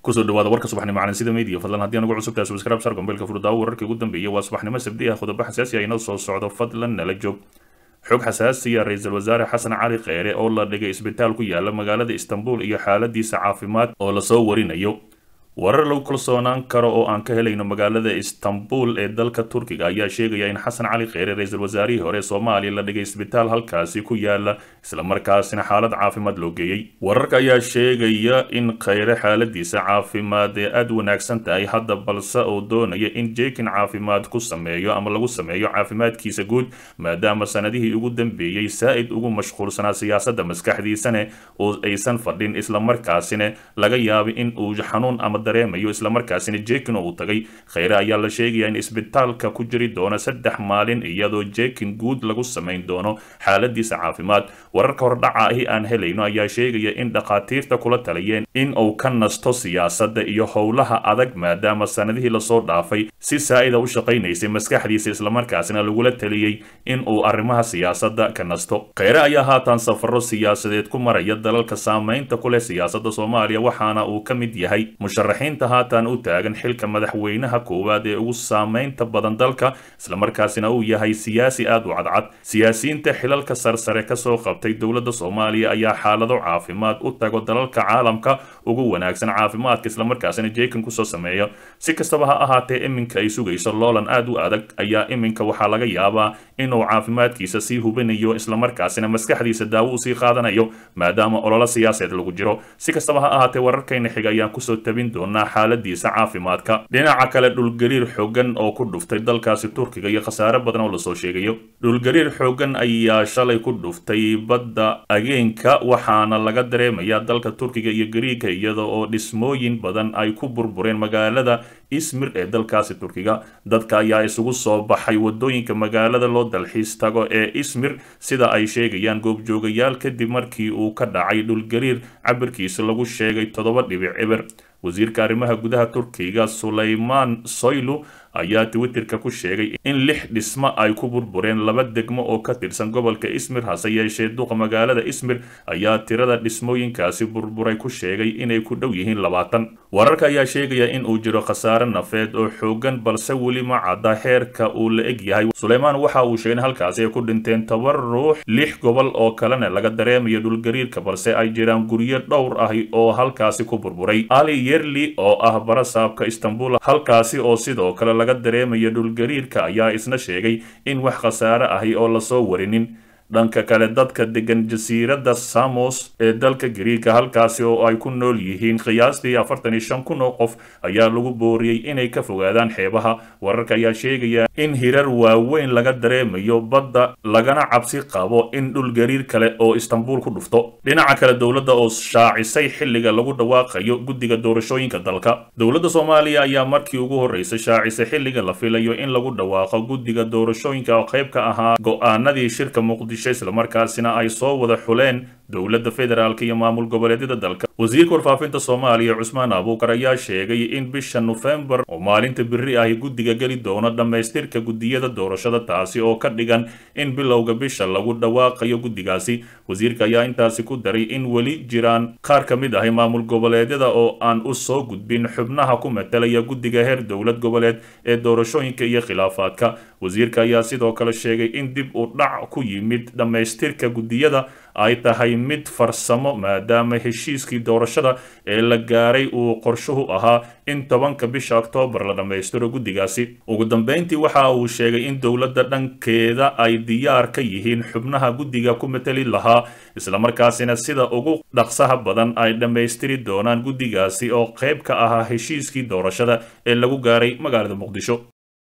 kusoo dhawaada warka subaxnimo calansida media fadlan haddii anugu cusubtaa subscribe sar gombeelka furdaawo wararkii ugu dambeeyay waa subaxnimo sabdi ah qodobo xasaasi ah inoo soo socdo fadlan nala joog xog xasaasiya ra-iisul wasaare xasan cali kheyre oo la dhigay isbitaal ku yaala magaalada istanbul iyo xaaladiisa caafimaad oo lasoo warinayo warar lagu kalsoonaan karo oo aan ka helayno magaalada istanbul ee dalka turkiga ayaa sheegaya in xasan cali kheyre ra-iisul wasaarihii hore soomaaliya la dhigay isbitaal halkaasi ku yaala islamarkaasina xaalad caafimaad loo geeyey wararka ayaa sheegaya in kheyre xaaladiisa caafimaad ee aada wanaagsan tahay hadda balse uu doonaya in jeekin caafimaad ku sameeyo ama lagu sameeyo caafimaadkiisa guud maadaama sanadihii ugu dambeeyey saa-id ugu mashquulsanaa siyaasadda maskaxdiisane oo aysan fadhin islamarkaasina laga yaabay in uu xanuun ama dareemayo islamarkaasina jekin uu tagay kheyre ayaa la sheegaya in isbitaalka ku jiri doono saddex maalin iyadoo jekin guud lagu samayn doono xaaladiisa caafimaad wararka hordhaca ahi aan helayno ayaa sheegaya in dhakhaatiirta kula taliyeen in uu ka nasto siyaasadda iyo howlaha adag maadaama sanadihii lasoo dhaafay si saa-ida u shaqaynaysay maskaxdiisa islamarkaasina lagula taliyey in uu arrimaha siyaasadda ka nasto kheyre ayaa haatan safaro siyaasadeed ku maraya dalalka saameynta ku leh siyaasadda soomaaliya waxaana uu ka mid yahay musharaxiinta haatan u taagan xilka madaxweynaha koowaad ee ugu saameynta badan dalka islamarkaasina uu yahay siyaasi aada u cadcad siyaasiyiinta xilalka sarsare kasoo qabtay dowladda soomaaliya ayaa xaalado caafimaad u tago dalalka caalamka ugu wanaagsan caafimaadka islamarkaasina jeekan kusoo sameeya si kastaba ha ahaatee iminka ay sugayso loolan aada u adag ayaa iminka waxaa laga yaabaa inuu caafimaadkiisa sii hubinayo islamarkaasina maskaxdiisa daawo usii qaadanayo maadaama ololo siyaaseed lagu jiro si kastaba ha ahaatee wararkayna xiga ayaan kusoo tabin doonaa xaaladiisa caafimaadka dhinaca kale dhulgariir xoogan oo ku dhuftay dalkaasi turkiga iyo khasaare badan oo lasoo sheegayo dhulgariir xoogan ayaa shalay ku dhuftay badda ageenka waxaana laga dareemayaa dalka turkiga iyo gariiga iyada oo dhismooyin badan ay ku burbureen magaalada ismir ee dalkaasi turkiga dadka ayaa isugu soo baxay wadooyinka magaalada loo dalxiis tago ee ismir sida ay sheegayaan goobjoogayaal kadib markii uu ka dhacay dhulgariir cabirkiisa lagu sheegay toddoba dhibic cibir wasiirka arrimaha gudaha turkiga sulaymaan soylu ayaa twitterka ku sheegay in lix dhismo ay ku burbureen laba degmo oo ka tirsan gobolka ismir hase yeeshee duqa magaalada ismir ayaa tirada dhismooyinkaasi burburay ku sheegay inay ku dhow yihiin labaatan wararka ayaa sheegaya in uu jiro khasaare nafeed oo xoogan balse weli ma cadda heerka uu la eg yahay suleymaan waxa uu sheegay in halkaasi ay ku dhinteen toban ruux lix gobol oo kalena laga dareemayo dhulgariirka balse ay jiraan guryo dhowr ah oo halkaasi ku burburay ali yerli oo ah barasaabka istanbul halkaasi oo sidoo kale laga dareemayo dhulgariirka ayaa isna sheegay in wax khasaare ahi oo lasoo warinin dhanka kale dadka degan jasiiradda samos ee dalka gariika halkaasi oo ay ku nool yihiin qiyaastii afartan iyo shan kun oo qof ayaa lagu booriyey inay ka fogaadaan xeebaha wararka ayaa sheegaya in hirar waaweyn laga dareemayo badda lagana cabsi qabo in dhul gariir kale oo istanbul ku dhufto dhinaca kale dowladda oo shaacisay xilliga lagu dhawaaqayo guddiga doorashooyinka dalka dowladda soomaaliya ayaa markii ugu horreysay shaacisay xilliga la filayo in lagu dhawaaqo guddiga doorashooyinka oo qayb ka ahaa go-aanadii shirka muqdisho islamarkaasina ay soo wada xuleen dowladda federaalk iyo maamul goboleedyada dalka wasiirka warfaafinta soomaaliya cusmaan abuukar ayaa sheegay in bisha nofembar oo maalinta biri ahi guddiga geli doono dhammaystirka guddiyada doorashada taasi oo ka dhigan in bilowga bisha lagu dhawaaqayo guddigaasi wasiirka ayaa intaasi ku daray in weli jiraan qaar ka mid ahi maamul goboleedyada oo aan u soo gudbin xubnaha ku matalaya guddiga heer dowlad goboleed ee doorashooyinka iyo khilaafaadka wasiirka ayaa sidoo kale sheegay in dib u dhac ku yimid dhammaystirka guddiyada ay tahay mid farsamo maadaama heshiiskii doorashada ee la gaaray uu qorshuhu ahaa in tobanka bisha oktoobar la dhammaystiro guddigaasi ugu dambeyntii waxa uu sheegay in dowladda dhankeeda ay diyaar ka yihiin xubnaha guddiga ku matali lahaa islamarkaasina sida ugu dhaqsaha badan ay dhammaystiri doonaan guddigaasi oo qayb ka ahaa heshiiskii doorashada ee lagu gaaray magaalada muqdisho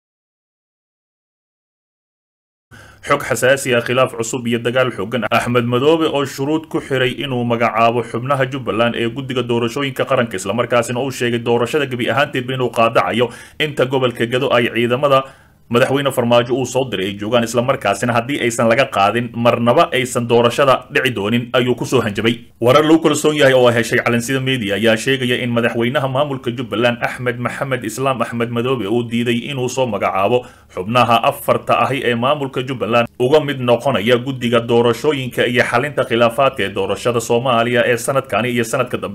xog xasaasi ah khilaaf cusub iyo dagaal xoogan axmed madoobe oo shuruud ku xiray inuu magacaabo xubnaha jubbaland ee guddiga doorashooyinka qaranka islamarkaasina uu sheegay doorashada gebi ahaanteedba inuu qaadacayo inta gobolka gado ay ciidamada madaxweyne farmaajo uu soo diray ay joogaan islamarkaasina haddii aysan laga qaadin marnaba aysan doorashada dhici doonin ayuu kusoo hanjabay warar lagu kalsoon yahay oo heshay calansida media ayaa sheegaya in madaxweynaha maamulka jubbaland axmed maxamed islaam axmed madoobe uu diiday inuu soo magacaabo xubnaha afarta ahi ee maamulka jubbaland uga mid noqonaya guddiga doorashooyinka iyo xalinta khilaafaadka ee doorashada soomaaliya ee sanadkani iyo sanadka dambe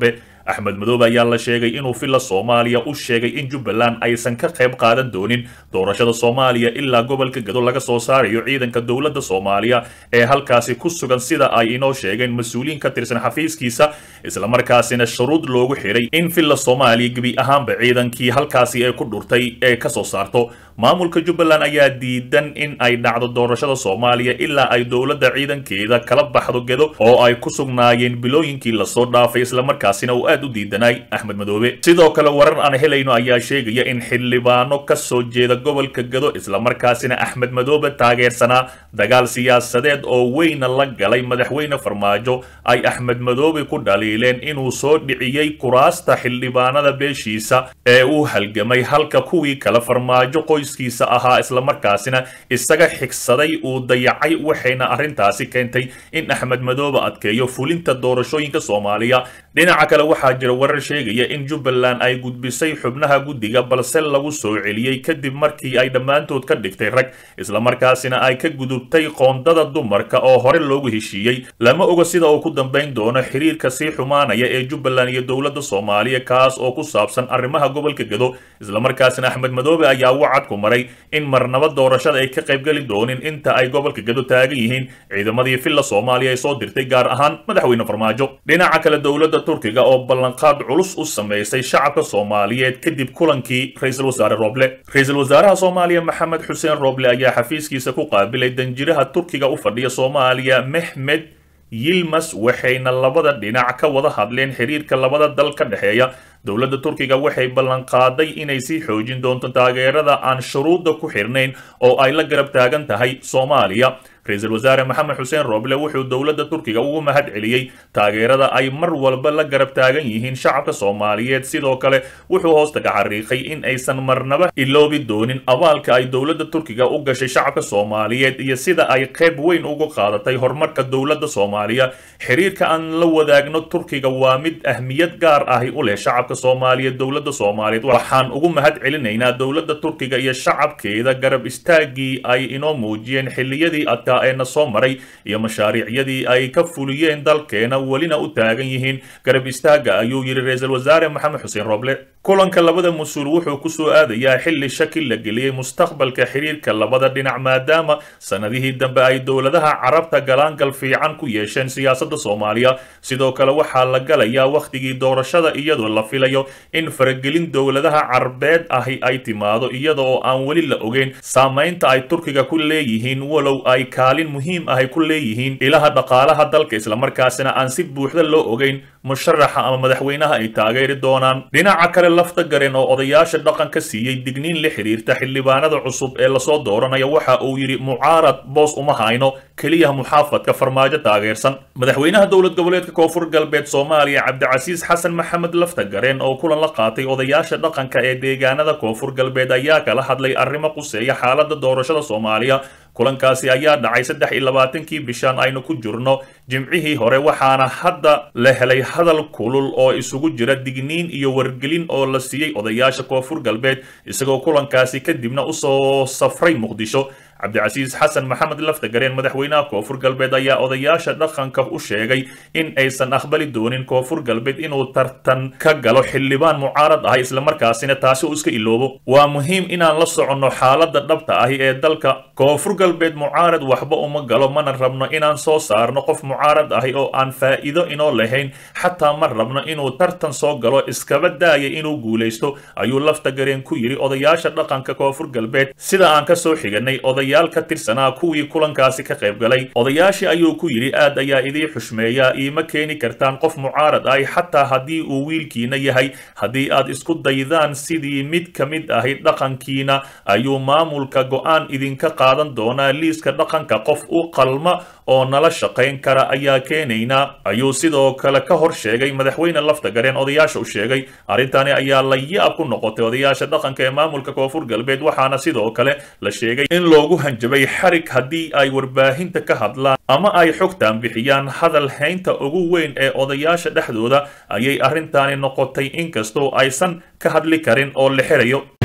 axmed madoobe ayaa la sheegay inuu villa soomaaliya u sheegay in jubbaland aysan ka qayb qaadan doonin doorashada soomaaliya ilaa gobolka gado laga soo saarayo ciidanka dowladda soomaaliya ee halkaasi ku sugan sida ay inoo sheegeen mas-uuliyiin ka tirsan xafiiskiisa islamarkaasina shuruud loogu xiray in villa soomaaliya gebi ahaanba ciidankii halkaasi ay ku dhurtay ee kasoo saarto maamulka jubbaland ayaa diidan in ay dhacdo doorashada soomaaliya ilaa ay dowladda ciidankeeda kala baxdo gedo oo ay ku sugnaayeen bilooyinkii lasoo dhaafay islamarkaasina uu aad u diidanay axmed madoobe sidoo kale warar aan helayno ayaa sheegaya in xildhibaano ka soo jeeda gobolka gedo islamarkaasina axmed madoobe taageersanaa dagaal siyaasadeed oo weyna la galay madaxweyne farmaajo ay axmed madoobe ku dhaliileen inuu soo dhiciyey kuraasta xildhibaanada beeshiisa ee uu halgamay halka kuwii kale farmaajo qoyskiisa ahaa islamarkaasina isaga xigsaday uu dayacay waxayna arrintaasi keentay in axmed madoobe adkeeyo fulinta doorashooyinka soomaaliya dhinaca kale waxaa jira warar sheegaya in jubbaland ay gudbisay xubnaha guddiga balse lagu soo celiyey kadib markii ay dhammaantood ka dhigtay rag islamarkaasina ay ka gudubtay qoondada dumarka oo hore loogu heshiiyey lama oga sida uu ku dambayn doono xiriirka sii xumaanaya ee jubbaland iyo dowladda soomaaliya kaas oo ku saabsan arrimaha gobolka gedo islamarkaasina axmed madoobe ayaa wacad ku maray in marnaba doorashada ay ka qaybgeli doonin inta ay gobolka gedo taagan yihiin ciidamadii villa soomaaliya ay soo dirtay gaar ahaan madaxweyne farmaajo dhinaca kale dowladda turkiga oo ballanqaad culus u samaysay shacabka soomaaliyeed kadib kulankii ra-iisul wasaare roble ra-iisul wasaaraha soomaaliya maxamed xuseen roble ayaa xafiiskiisa ku qaabilay danjiraha turkiga u fadhiya soomaaliya mehmed yilmas waxayna labada dhinac ka wada hadleen xiriirka labada dal ka dhexeeya dowladda turkiga waxay ballanqaaday inay sii xoojin doonto taageerada aan shuruudda ku xirnayn oo ay la garab taagan tahay soomaaliya ra-iisul wasaare maxamed xuseen roble wuxuu dowladda turkiga ugu mahad celiyey taageerada ay mar walba la garab taagan yihiin shacabka soomaaliyeed sidoo kale wuxuu hoostaga xariiqay in aysan marnaba iloobi doonin abaalka ay dowladda turkiga u gashay shacabka soomaaliyeed iyo sida ay qayb weyn uga qaadatay horumarka dowladda soomaaliya xiriirka aan la wadaagno turkiga waa mid ahmiyad gaar ahi u leh shacabka soomaaliyeed dowladda soomaaliyeed waxaan ugu mahad celinaynaa dowladda turkiga iyo shacabkeeda garab istaagii ay inoo muujiyeen xilliyadii adka eena soo maray iyo mashaariicyadii ay ka fuliyeen dalkeena welina u taagan yihiin garab istaaga ayuu yidhi ra-iisul wasaare maxamed xuseen roble kulanka labada mas-uul wuxuu ku soo aadayaa xilli shaki la geliyey mustaqbalka xiriirka labada dhinac maadaama sanadihii dambe ay dowladaha carabta galaangal fiican ku yeesheen siyaasadda soomaaliya sidoo kale waxaa la galayaa wakhtigii doorashada iyadoo la filayo in faragelin dowladaha carbeed ahi ay timaado iyada oo aan weli la ogeyn saamaynta ay turkiga ku leeyihiin walow ay kaalin muhiim ahay ku leeyihiin ilaha dhaqaalaha dalka islamarkaasina aan si buuxda loo ogeyn musharaxa ama madaxweynaha ay taageeri doonaan dhinaca kale lafta gareen oo odayaasha dhaqanka siiyey digniin la xiriirta xildhibaanada cusub ee lasoo dooranaya waxa uu yidhi mucaarad boos uma hayno keliya muxaafadka farmaajo taageersan madaxweynaha dowlad goboleedka koonfur galbeed soomaaliya cabdicasiis xasan maxamed lafta gareen oo kulan la qaatay odayaasha dhaqanka ee deegaanada koonfur galbeed ayaa kala hadlay arrimo quseeya xaalada doorashada soomaaliya kulankaasi ayaa dhacay saddex iyo labaatankii bishaan aynu ku jirno jimcihii hore waxaana hadda la helay hadal kulul oo isugu jira digniin iyo wargelin oo la siiyey odayaasha koonfur galbeed isagoo kulankaasi kadibna usoo safray muqdisho cabdicasiis xasan maxamed laftagareen madaxweynaha koonfur galbeed ayaa odayaasha dhaqanka u sheegay in aysan aqbali doonin koonfur galbeed inuu tartan ka galo xildhibaan mucaarad ah islamarkaasina taasi uu iska iloobo waa muhiim inaan la soconno xaaladda dhabta ahi ee dalka koonfur galbeed mucaarad waxba uma galo mana rabno inaan soo saarno qof mucaarad ahi oo aan faa'iido inoo lahayn xataa ma rabno inuu tartan soo galo iskaba daaya inuu guulaysto ayuu laftagareen ku yidhi odayaasha dhaqanka koonfur galbeed sida aan ka soo xiganay odayaal ka tirsanaa kuwii kulankaasi ka qayb galay odayaashii ayuu ku yidhi aad ayaa idii xushmeeyaa iima keeni kartaan qof mucaarad ahi xataa haddii uu wiilkiina yahay haddii aad isku daydaan sidii mid ka mid ahi dhaqankiina ayuu maamulka go'aan idinka qaadan doonaa liiska dhaqanka qof u qalma oo nala shaqayn kara ayaa keenaynaa ayuu sidoo kale ka hor sheegay madaxweyne laftagareen odayaasha u sheegay arrintani ayaa la yaab ku noqotay odayaasha dhaqanka ee maamulka koonfur galbeed waxaana sidoo kale la sheegay in loogu hanjabay xarig haddii ay warbaahinta ka hadlaan ama ay xogtaan bixiyaan hadal haynta ugu weyn ee odayaasha dhexdooda ayay arrintaani noqotay inkastoo aysan ka hadli karin oo la xirayo